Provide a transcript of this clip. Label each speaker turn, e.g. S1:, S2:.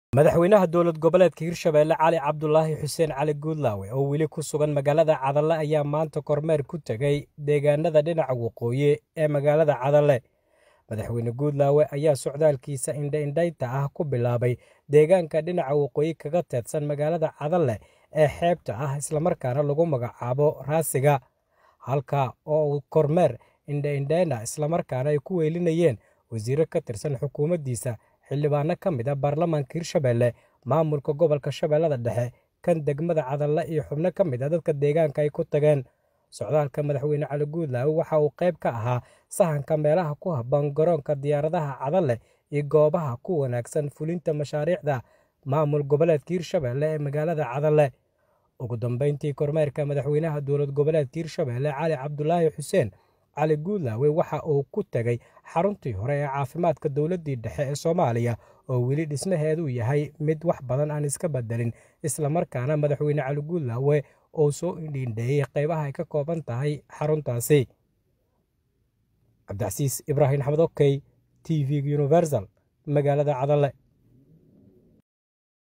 S1: madaxweynaha dowlad goboleedka hirshabeelle cali cabdulaahi xuseen cali guudlaawe oo weli ku sugan magaalada cadalle ayaa maanta kormeer ku tegey deegaanada dhinaca waqooyi ee magaalada cadalle madaxweyne guudlaawe ayaa socdaalkiisa indha-indhaynta ah ku bilaabay deegaanka dhinaca waqooyi kaga teedsan magaalada cadalle ee xeebta ah islamarkaana lagu magacaabo raasiga halka oo uu kormeer indha-indhayna islamarkaana ay ku weelinayeen wasiiro ka tirsan xukuumaddiisa xildhibaano ka mid a baarlamaanka hirshabeelle maamulka gobolka shabeellada dhexe kan degmada cadalle iyo xubno ka mid a dadka deegaanka ay ku tageen socdaalka madaxweyne cali guudlaawe waxa uu qayb ka ahaa sahanka meelaha ku habboon garoonka diyaaradaha cadalle iyo goobaha ku wanaagsan fulinta mashaariicda maamul goboleedka hirshabeelle ee magaalada cadalle ugu dambeyntii kormeerka madaxweynaha dowlad goboleedka hirshabeelle cali cabdulaahi xuseen cali guudlaawe waxa uu ku tegey xaruntii hore ee caafimaadka dowladdii dhexe ee soomaaliya oo weli dhismaheedu yahay mid wax badan aan iska bedelin islamarkaana madaxweyne cali guudlaawe oo soo indhiindheeyey qaybaha ay ka kooban tahay xaruntaasi cabdicasiis ibraahim axmed okey t v universal magaalada cadalle